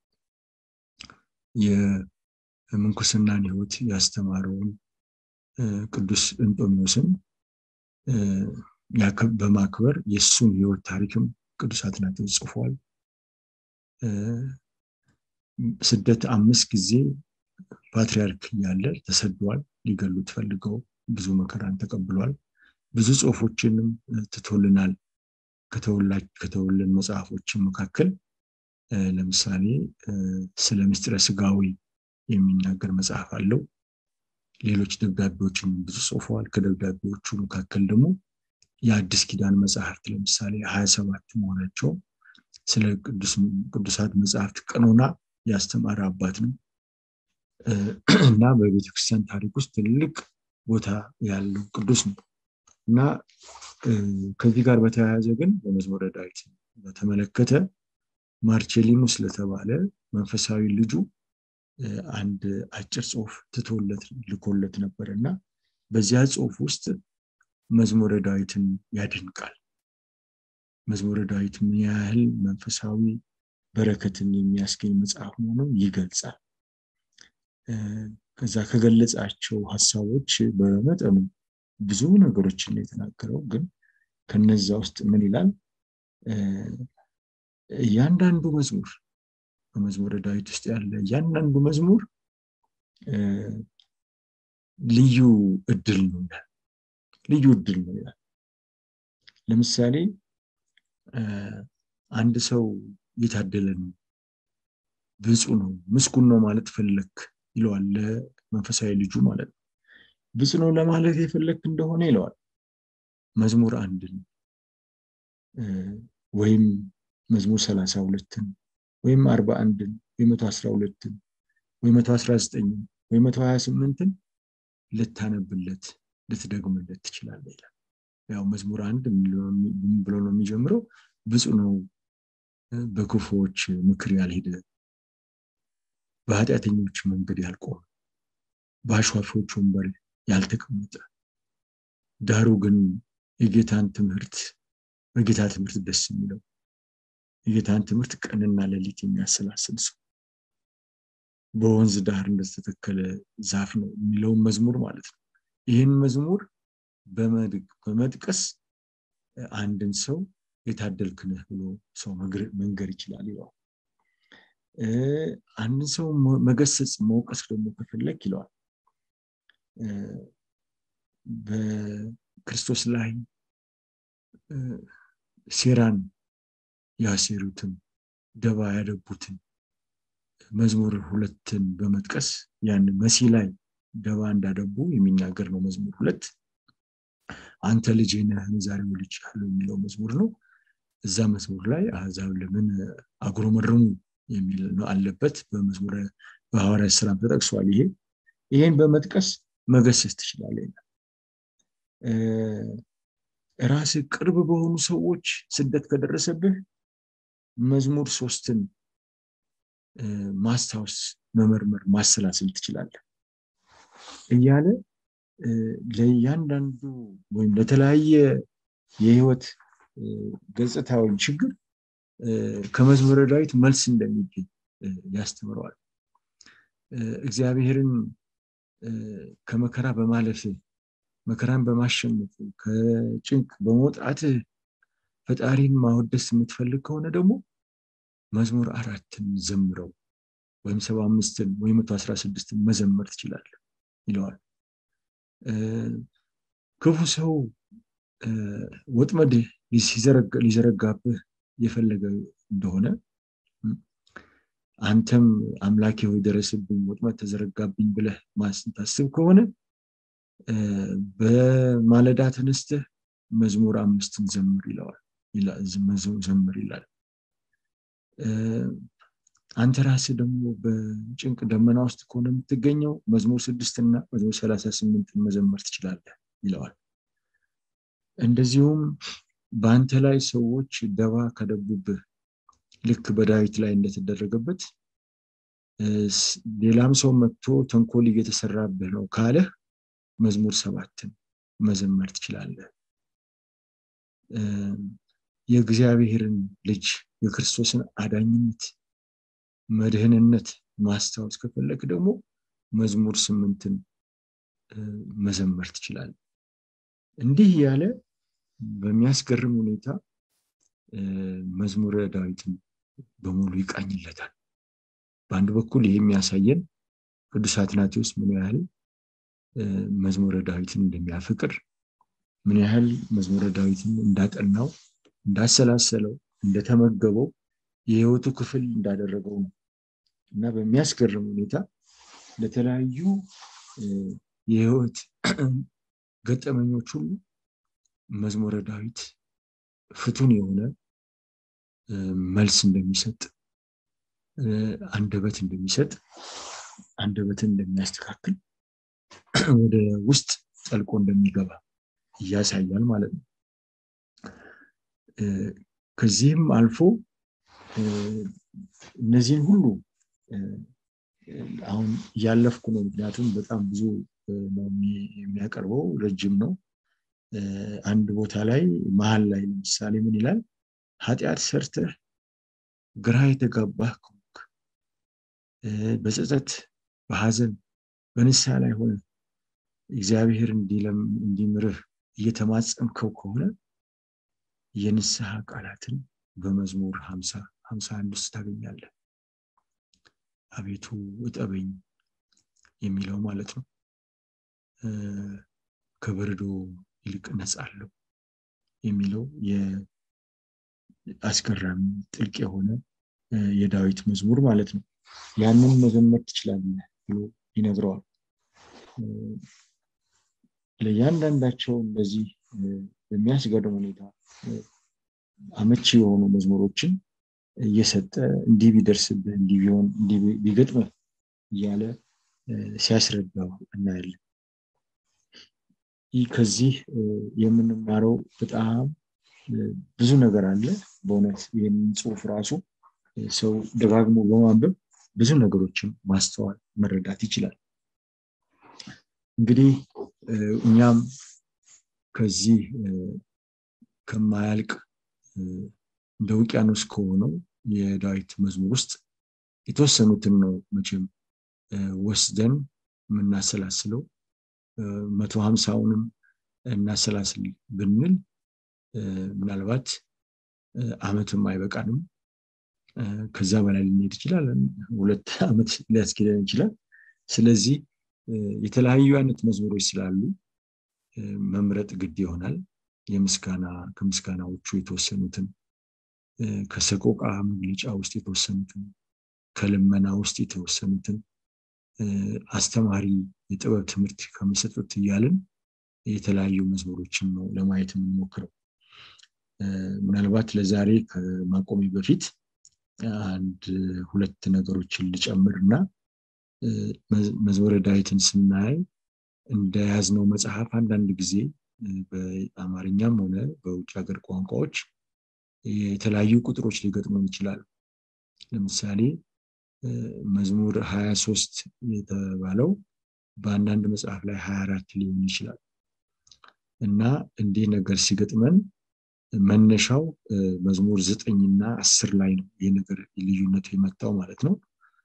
የምንኩስናን ሕይወት ያስተማረውን ቅዱስ እንጦሚዎስን በማክበር የእሱን ሕይወት ታሪክም ቅዱስ አትናቴዎስ ጽፏል። ስደት አምስት ጊዜ ፓትሪያርክ እያለ ተሰዷል። ሊገሉት ፈልገው ብዙ መከራን ተቀብሏል። ብዙ ጽሁፎችንም ትቶልናል። ከተወልን መጽሐፎችን መካከል ለምሳሌ ስለ ምስጢረ ስጋዊ የሚናገር መጽሐፍ አለው። ሌሎች ደብዳቤዎችን ብዙ ጽፈዋል። ከደብዳቤዎቹ መካከል ደግሞ የአዲስ ኪዳን መጽሐፍት ለምሳሌ ሀያ ሰባት መሆናቸው ስለ ቅዱሳት መጽሐፍት ቀኖና ያስተማረ አባት ነው እና በቤተክርስቲያን ታሪክ ውስጥ ትልቅ ቦታ ያለው ቅዱስ ነው እና ከዚህ ጋር በተያያዘ ግን በመዝሙረ ዳዊት በተመለከተ ማርቼሊኑ ስለተባለ መንፈሳዊ ልጁ አንድ አጭር ጽሁፍ ትቶለት ልኮለት ነበር እና በዚያ ጽሁፍ ውስጥ መዝሙረ ዳዊትን ያደንቃል። መዝሙረ ዳዊት ምን ያህል መንፈሳዊ በረከትን የሚያስገኝ መጽሐፍ መሆኑን ይገልጻል። ከዛ ከገለጻቸው ሀሳቦች በመጠኑ ብዙ ነገሮችን የተናገረው ግን ከነዛ ውስጥ ምን ይላል? እያንዳንዱ መዝሙር በመዝሙረ ዳዊት ውስጥ ያለ እያንዳንዱ መዝሙር ልዩ እድል ነው ይላል። ልዩ እድል ነው ይላል። ለምሳሌ አንድ ሰው የታደለ ነው ብፁ ነው ምስጉን ነው ማለት ፈለክ ይለዋል ለመንፈሳዊ ልጁ ማለት ነው ብፁ ነው ለማለት የፈለክ እንደሆነ ይለዋል መዝሙር አንድን ወይም መዝሙር ሰላሳ ሁለትን ወይም አርባ አንድን ወይ መቶ አስራ ሁለትን ወይ መቶ አስራ ዘጠኝን ወይ መቶ ሀያ ስምንትን ልታነብለት ልትደግምለት ትችላለ ይላል ያው መዝሙር አንድ ብሎ ነው የሚጀምረው ብፁ ነው በክፉዎች ምክር ያልሄደ በኃጢአተኞች መንገድ ያልቆመ በአሿፊዎች ወንበር ያልተቀመጠ ዳሩ ግን የጌታን ትምህርት በጌታ ትምህርት ደስ የሚለው የጌታን ትምህርት ቀንና ሌሊት የሚያሰላስል ሰው በወንዝ ዳር እንደተተከለ ዛፍ ነው የሚለውን መዝሙር ማለት ነው ይህን መዝሙር በመጥቀስ አንድን ሰው የታደልክ ነህ ብሎ ሰው መንገር ይችላል ይለዋል አንድን ሰው መገሰጽ መውቀስ ደግሞ ከፈለግ ይለዋል በክርስቶስ ላይ ሴራን ያሴሩትን ደባ ያደቡትን መዝሙር ሁለትን በመጥቀስ ያን መሲ ላይ ደባ እንዳደቡ የሚናገር ነው መዝሙር ሁለት አንተ ልጅ ነህን ዛሬ ልጅ ያለው የሚለው መዝሙር ነው እዛ መዝሙር ላይ አሕዛብ ለምን አጉረመረሙ የሚል ነው አለበት በመዝሙረ በሐዋርያ ስራም ተጠቅሷል ይሄ ይሄን በመጥቀስ መገሰስ ትችላለ ራስ ቅርብ በሆኑ ሰዎች ስደት ከደረሰብህ መዝሙር ሶስትን ማስታወስ መመርመር ማሰላሰል ትችላለህ እያለ ለእያንዳንዱ ወይም ለተለያየ የህይወት ገጽታ ወይም ችግር ከመዝሙረ ዳዊት መልስ እንደሚገኝ ያስተምረዋል እግዚአብሔርን ከመከራ በማለፍ መከራን በማሸነፍ ከጭንቅ በመውጣት ፈጣሪን ማወደስ የምትፈልግ ከሆነ ደግሞ መዝሙር አራትን ዘምረው ወይም ሰባ አምስትን ወይም መቶ አስራ ስድስትን መዘመር ትችላለ ይለዋል ክፉ ሰው ወጥመድ ሊዘረጋብህ የፈለገ እንደሆነ አንተም አምላኬ ሆይ ደረስብኝ ወጥመድ ተዘረጋብኝ ብለህ ማስታስብ ከሆነ በማለዳ ተነስተህ መዝሙር አምስትን ዘምር ይለዋል ዘምር ይላል አንተ ራስ ደግሞ በጭንቅ ደመና ውስጥ ከሆነ የምትገኘው መዝሙር ስድስትና መዝሙር ሰላሳ ስምንትን መዘመር ትችላለህ ይለዋል እንደዚሁም በአንተ ላይ ሰዎች ደባ ከደቡብህ ልክ በዳዊት ላይ እንደተደረገበት ሌላም ሰው መጥቶ ተንኮል እየተሰራብህ ነው ካለህ መዝሙር ሰባትን መዘመር ትችላለህ የእግዚአብሔርን ልጅ የክርስቶስን አዳኝነት መድህንነት ማስታወስ ከፈለግ ደግሞ መዝሙር ስምንትን መዘመር ትችላል እንዲህ ያለ በሚያስገርም ሁኔታ መዝሙረ ዳዊትን በሙሉ ይቃኝለታል በአንድ በኩል ይህ የሚያሳየን ቅዱስ አትናቴዎስ ምን ያህል መዝሙረ ዳዊትን እንደሚያፈቅር ምን ያህል መዝሙረ ዳዊትን እንዳጠናው እንዳሰላሰለው እንደተመገበው የህይወቱ ክፍል እንዳደረገው ነው እና በሚያስገርም ሁኔታ ለተለያዩ የህይወት ገጠመኞች ሁሉ መዝሙረ ዳዊት ፍቱን የሆነ መልስ እንደሚሰጥ አንደበት እንደሚሰጥ አንደበትን እንደሚያስተካክል ወደ ውስጥ ጠልቆ እንደሚገባ እያሳያል ማለት ነው ከዚህም አልፎ እነዚህን ሁሉ አሁን እያለፍኩ ነው ምክንያቱም በጣም ብዙ ነው የሚያቀርበው ረጅም ነው አንድ ቦታ ላይ መሀል ላይ ለምሳሌ ምን ይላል ኃጢአት ሰርተህ ግራ የተጋባህ ከሆንክ በጸጸት በሀዘን በንስሐ ላይ ሆነ እግዚአብሔር እንዲምርህ እየተማጸንከው ከሆነ የንስሐ ቃላትን በመዝሙር ሀምሳ ሀምሳ አንድ ውስጥ ታገኛለህ አቤቱ እጠበኝ የሚለው ማለት ነው ከበረዶ ይልቅ ነጻለሁ የሚለው አስገራሚ ጥልቅ የሆነ የዳዊት መዝሙር ማለት ነው ያንን መዘመር ትችላለህ ብሎ ይነግረዋል ለእያንዳንዳቸው እንደዚህ በሚያስገርም ሁኔታ አመቺ የሆኑ መዝሙሮችን እየሰጠ እንዲህ ቢደርስብህ እንዲህ ቢሆን እንዲህ ቢገጥምህ እያለ ሲያስረዳው እናያለን ይህ ከዚህ የምንማረው በጣም ብዙ ነገር አለ በእውነት ይህንን ጽሁፍ ራሱ ሰው ደጋግሞ በማንበብ ብዙ ነገሮችን ማስተዋል መረዳት ይችላል እንግዲህ እኛም ከዚህ ከማያልቅ እንደ ውቅያኖስ ከሆነው የዳዊት መዝሙር ውስጥ የተወሰኑትን ነው መቼም ወስደን የምናሰላስለው መቶ ሀምሳውንም እናሰላስል ብንል ምናልባት አመትም አይበቃንም ከዛ በላይ ልንሄድ ይችላል ሁለት ዓመት ሊያስኬደን ይችላል ስለዚህ የተለያዩ አይነት መዝሙሮች ስላሉ መምረጥ ግድ ይሆናል የምስጋና ከምስጋናዎቹ የተወሰኑትን ከሰቆቃ መግለጫ ውስጥ የተወሰኑትን ከልመና ውስጥ የተወሰኑትን አስተማሪ የጥበብ ትምህርት ከሚሰጡት እያልን የተለያዩ መዝሙሮችን ነው ለማየት የምንሞክረው ምናልባት ለዛሬ ከማቆሚ በፊት አንድ ሁለት ነገሮችን ልጨምር እና መዝሙረ ዳዊትን ስናይ እንደያዝነው መጽሐፍ አንዳንድ ጊዜ በአማርኛም ሆነ በውጭ ሀገር ቋንቋዎች የተለያዩ ቁጥሮች ሊገጥሙን ይችላሉ ለምሳሌ መዝሙር 23 የተባለው በአንዳንድ መጽሐፍ ላይ 24 ሊሆን ይችላል እና እንዲህ ነገር ሲገጥመን መነሻው መዝሙር ዘጠኝና አስር ላይ ነው ይህ ነገር ልዩነቱ የመጣው ማለት ነው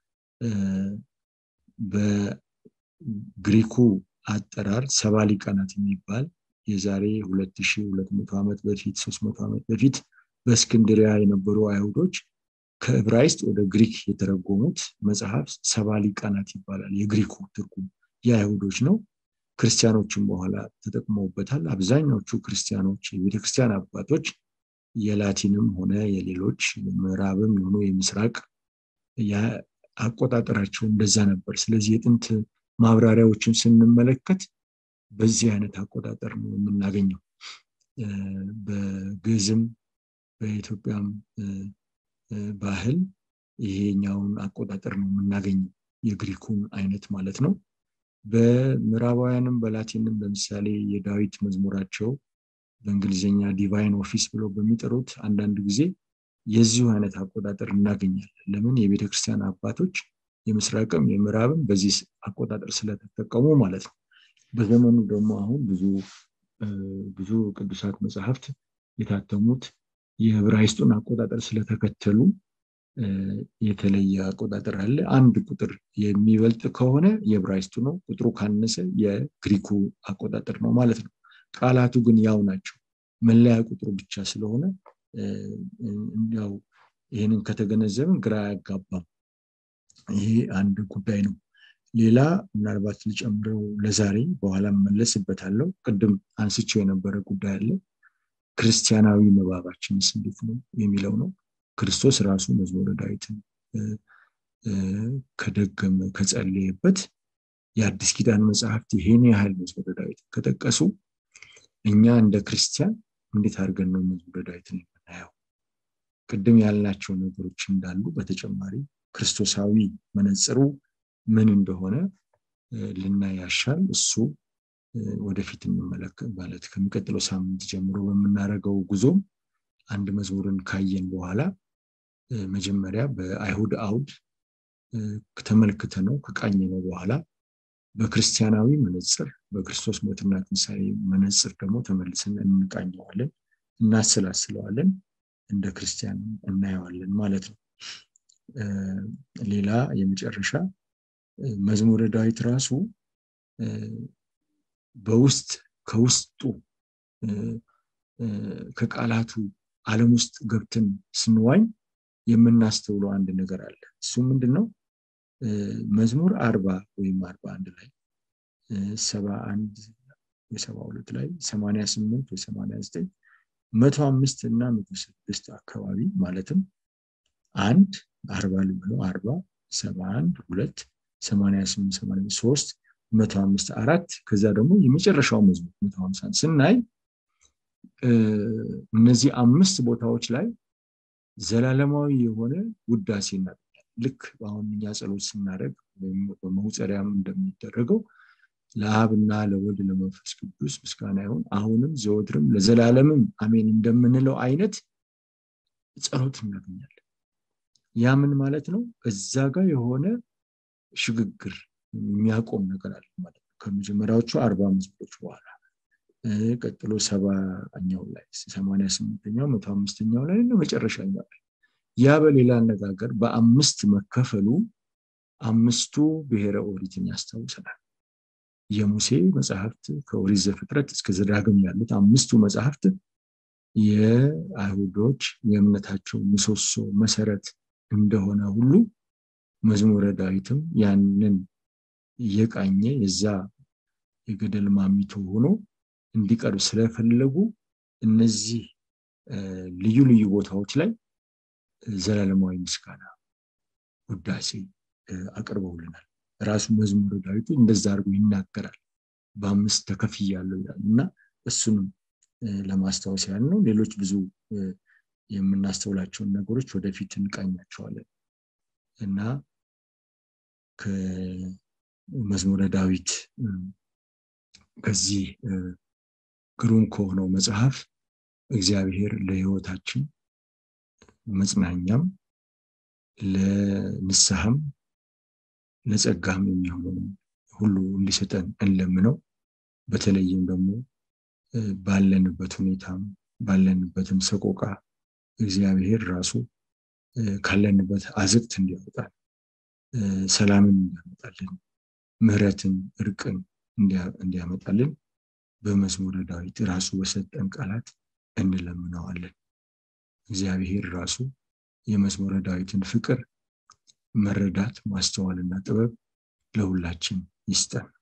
በግሪኩ አጠራር ሰባ ሊቃናት የሚባል የዛሬ 2200 ዓመት በፊት 300 ዓመት በፊት በእስክንድሪያ የነበሩ አይሁዶች ከዕብራይስጥ ወደ ግሪክ የተረጎሙት መጽሐፍ ሰባ ሊቃናት ይባላል የግሪኩ ትርጉም የአይሁዶች ነው ክርስቲያኖችን በኋላ ተጠቅመውበታል አብዛኛዎቹ ክርስቲያኖች የቤተክርስቲያን አባቶች የላቲንም ሆነ የሌሎች ምዕራብም የሆኑ የምስራቅ አቆጣጠራቸው እንደዛ ነበር ስለዚህ የጥንት ማብራሪያዎችን ስንመለከት በዚህ አይነት አቆጣጠር ነው የምናገኘው በግዝም በኢትዮጵያም ባህል ይሄኛውን አቆጣጠር ነው የምናገኘው የግሪኩን አይነት ማለት ነው በምዕራባውያንም በላቲንም ለምሳሌ የዳዊት መዝሙራቸው በእንግሊዝኛ ዲቫይን ኦፊስ ብለው በሚጠሩት አንዳንድ ጊዜ የዚሁ አይነት አቆጣጠር እናገኛለን ለምን የቤተ ክርስቲያን አባቶች የምስራቅም የምዕራብም በዚህ አቆጣጠር ስለተጠቀሙ ማለት ነው በዘመኑ ደግሞ አሁን ብዙ ብዙ ቅዱሳት መጽሐፍት የታተሙት የዕብራይስጡን አቆጣጠር ስለተከተሉ የተለየ አቆጣጠር አለ አንድ ቁጥር የሚበልጥ ከሆነ የዕብራይስጡ ነው ቁጥሩ ካነሰ የግሪኩ አቆጣጠር ነው ማለት ነው ቃላቱ ግን ያው ናቸው መለያ ቁጥሩ ብቻ ስለሆነ ያው ይህንን ከተገነዘብን ግራ አያጋባም ይሄ አንድ ጉዳይ ነው ሌላ ምናልባት ልጨምረው ለዛሬ በኋላ መለስበታለው ቅድም አንስቸው የነበረ ጉዳይ አለ ክርስቲያናዊ መባባችንስ እንዴት ነው የሚለው ነው ክርስቶስ ራሱ መዝሙረ ዳዊትን ከደገመ ከጸለየበት የአዲስ ኪዳን መጽሐፍት ይሄን ያህል መዝሙረ ዳዊት ከጠቀሱ እኛ እንደ ክርስቲያን እንዴት አድርገን ነው መዝሙረ ዳዊትን የምናየው ቅድም ያልናቸው ነገሮች እንዳሉ በተጨማሪ ክርስቶሳዊ መነጽሩ ምን እንደሆነ ልናይ ያሻል እሱ ወደፊት እንመለከት ማለት ከሚቀጥለው ሳምንት ጀምሮ በምናደርገው ጉዞም አንድ መዝሙርን ካየን በኋላ መጀመሪያ በአይሁድ አውድ ተመልክተ ነው ከቃኘ ነው በኋላ በክርስቲያናዊ መነፅር በክርስቶስ ሞትና ትንሣኤ መነፅር ደግሞ ተመልሰን እንቃኘዋለን እናሰላስለዋለን እንደ ክርስቲያን እናየዋለን ማለት ነው ሌላ የመጨረሻ መዝሙረ ዳዊት ራሱ በውስጥ ከውስጡ ከቃላቱ አለም ውስጥ ገብትን ስንዋኝ የምናስተውለው አንድ ነገር አለ እሱ ምንድን ነው መዝሙር አርባ ወይም አርባ አንድ ላይ ሰባ አንድ የሰባ ሁለት ላይ ሰማኒያ ስምንት ወይ ሰማኒያ ዘጠኝ መቶ አምስት እና መቶ ስድስት አካባቢ ማለትም አንድ አርባ ልብሎ አርባ ሰባ አንድ ሁለት ሰማንያ ስምንት ሰማንያ ሶስት መቶ አምስት አራት ከዛ ደግሞ የመጨረሻው መዝሙር መቶ ሀምሳን ስናይ እነዚህ አምስት ቦታዎች ላይ ዘላለማዊ የሆነ ውዳሴ እናገኛለን ልክ አሁን እኛ ጸሎት ስናደርግ ወይም በመውፀሪያም እንደሚደረገው ለአብና ለወልድ ለመንፈስ ቅዱስ ምስጋና ይሁን አሁንም ዘወትርም ለዘላለምም አሜን እንደምንለው አይነት ጸሎት እናገኛለን ያ ምን ማለት ነው እዛ ጋር የሆነ ሽግግር የሚያቆም ነገር አለ ማለት ነው ከመጀመሪያዎቹ አርባ መዝሙሮች በኋላ ቀጥሎ ሰባኛው ላይ ሰማኒያ ስምንተኛው መቶ አምስተኛው ላይ እና መጨረሻኛው ላይ ያ በሌላ አነጋገር በአምስት መከፈሉ አምስቱ ብሔረ ኦሪትን ያስታውሰናል የሙሴ መጽሐፍት ከኦሪት ዘፍጥረት እስከ ዘዳግም ያሉት አምስቱ መጽሐፍት የአይሁዶች የእምነታቸው ምሰሶ መሰረት እንደሆነ ሁሉ መዝሙረ ዳዊትም ያንን እየቃኘ የዛ የገደል ማሚቶ ሆኖ እንዲቀርብ ስለፈለጉ እነዚህ ልዩ ልዩ ቦታዎች ላይ ዘላለማዊ ምስጋና ውዳሴ አቅርበውልናል ራሱ መዝሙረ ዳዊቱ እንደዛ አድርጎ ይናገራል በአምስት ተከፍያለሁ ይላል እና እሱንም ለማስታወስ ያህል ነው ሌሎች ብዙ የምናስተውላቸውን ነገሮች ወደፊት እንቃኛቸዋለን እና ከመዝሙረ ዳዊት ከዚህ ግሩም ከሆነው መጽሐፍ እግዚአብሔር ለህይወታችን መጽናኛም ለንስሐም ለጸጋም የሚሆነው ሁሉ እንዲሰጠን እንለምነው በተለይም ደግሞ ባለንበት ሁኔታም ባለንበትም ሰቆቃ እግዚአብሔር ራሱ ካለንበት አዝቅት እንዲያወጣል ሰላምን እንዲያመጣልን ምህረትን እርቅን እንዲያመጣልን በመዝሙረ ዳዊት ራሱ በሰጠን ቃላት እንለምነዋለን እግዚአብሔር ራሱ የመዝሙረ ዳዊትን ፍቅር መረዳት ማስተዋልና ጥበብ ለሁላችን ይስጠን